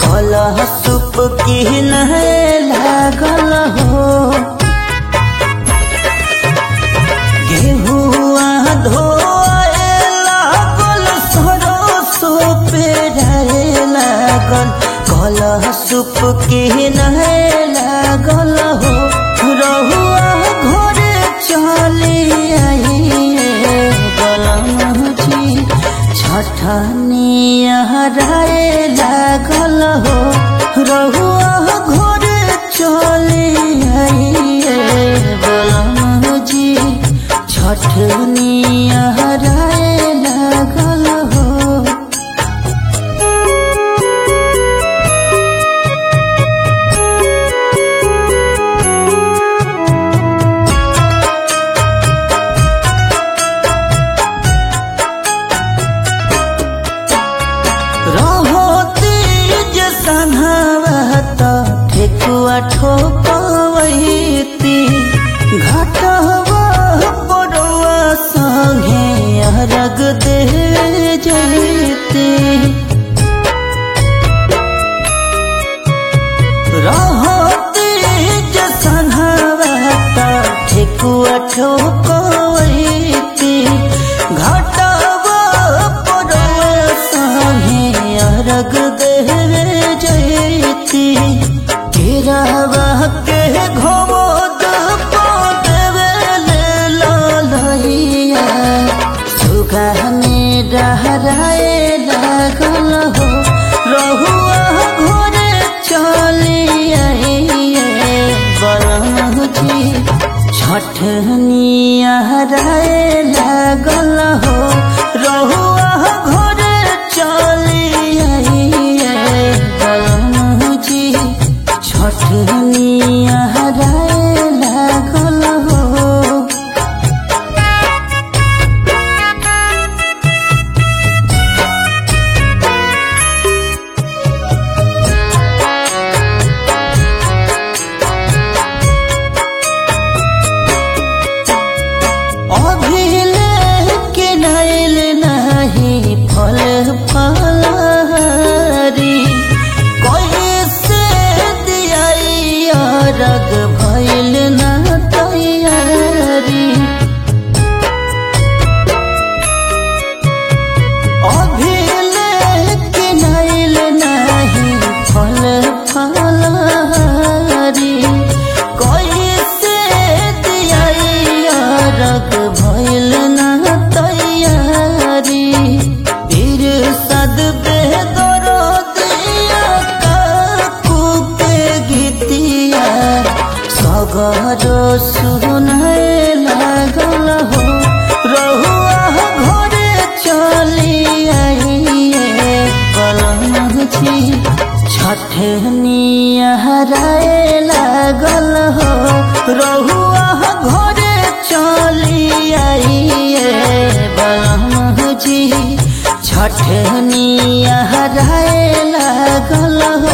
कलह सुप की नहे लागल हो गेहुआ धोए लागल सरसो पे रहे लागल कलह सुप की नहे लागल हो रहुआ घरे चली आइए गलम जी छठनिया राय लागल हो रहुआ घरे चली आइए गलम जी छठनिया राय लागल हो रहो तीज सन्हावत ठेकुआ ठोपवैती घाटवा पड़ुआ संगे अरग दे जैती रहो तीज सन्हावत ठेकुआ ठोपवैती घाटवा पड़ुआ संगे अरग दे जैती केरावा के घोद देवे ललैया सुगा में डहराए लागल हो रहुआ घोरे चली आइए बरहुजी छठनिया राय लागल हो रहुआ घोरे चली आइए बरहुजी छठनिया राय लागल हो अभिले के नैल नहीं फल फलहारी कैसे दियाई रग भैल न तैयारी अभिले के नैल नहीं फल फलहारी कैसे दियाई रग भैल न तैयारी फिर सद बेदरो दिया काकू के गीतिया सगरो सुनय लागल हो रहुआ घरे चली आइए कलम छी छठनिया राय लागल हो रहुआ घरे चली आइए बलम जी छठनिया राय लागल हो